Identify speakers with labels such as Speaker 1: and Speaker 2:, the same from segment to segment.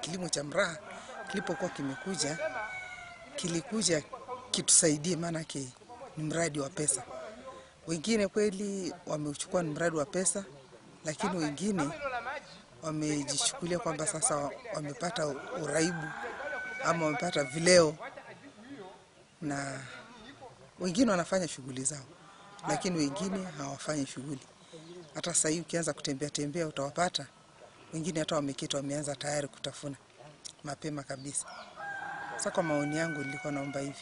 Speaker 1: kilimo cha mraa kilipokuwa kimekuja, kilikuja kitusaidie, maanake ni mradi wa pesa. Wengine kweli wameuchukua ni mradi wa pesa, lakini wengine wamejichukulia kwamba sasa wamepata uraibu ama wamepata vileo, na wengine wanafanya shughuli zao, lakini wengine hawafanyi shughuli. Hata sasa hivi ukianza kutembea tembea utawapata wengine hata wameketi wameanza tayari kutafuna mapema kabisa. Sasa kwa maoni yangu, nilikuwa naomba hivi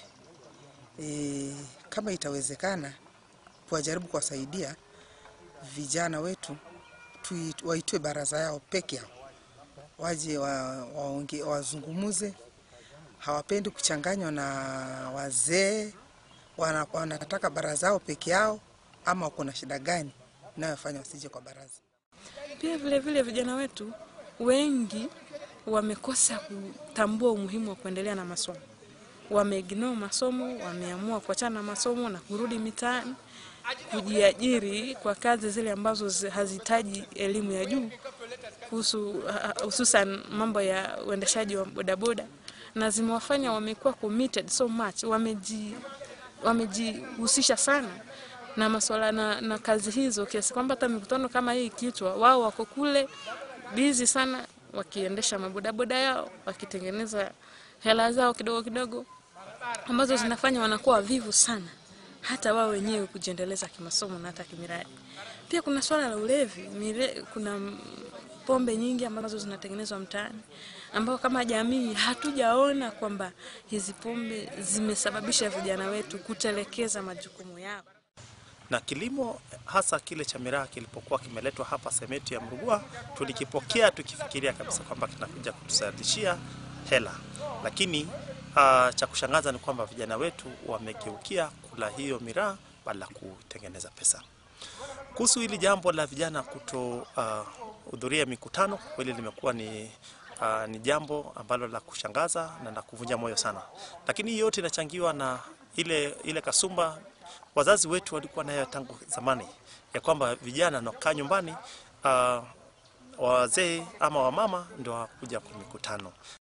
Speaker 1: e, kama itawezekana kuwajaribu kuwasaidia vijana wetu tui, waitwe baraza yao peke yao, waje wa, waonge, wazungumuze. Hawapendi kuchanganywa na wazee, wana- wanataka baraza yao peke yao, ama wako na shida gani inayofanya wasije kwa baraza?
Speaker 2: Pia vile vile vijana wetu wengi wamekosa kutambua umuhimu wa kuendelea na masomo, wameignore masomo, wameamua kuachana na masomo na kurudi mitaani kujiajiri kwa kazi zile ambazo zi- hazihitaji elimu ya juu kuhusu ha- hususan mambo ya uendeshaji wa bodaboda, na zimewafanya wamekuwa committed so much, wameji wamejihusisha sana na masuala na, na kazi hizo kiasi kwamba hata mikutano kama hii ikiitwa, wao wako kule bizi sana wakiendesha mabodaboda yao wakitengeneza hela zao kidogo kidogo ambazo zinafanya wanakuwa wavivu sana hata wao wenyewe kujiendeleza kimasomo na hata kimiradi. Pia kuna swala la ulevi mire, kuna mm, pombe nyingi ambazo zinatengenezwa mtaani ambao kama jamii hatujaona kwamba hizi pombe zimesababisha vijana wetu kutelekeza majukumu yao.
Speaker 3: na kilimo hasa kile cha miraa kilipokuwa kimeletwa hapa Semeti ya Mrugua, tulikipokea tukifikiria kabisa kwamba kinakuja kutusazishia hela, lakini uh, cha kushangaza ni kwamba vijana wetu wamegeukia kula hiyo miraa badala ya kutengeneza pesa. Kuhusu hili jambo la vijana kutohudhuria mikutano, kweli limekuwa ni Uh, ni jambo ambalo la kushangaza na la kuvunja moyo sana, lakini hii yote inachangiwa na ile, ile kasumba wazazi wetu walikuwa nayo tangu zamani ya kwamba vijana wanakaa nyumbani uh, wazee ama wamama ndio wakuja kwa mikutano,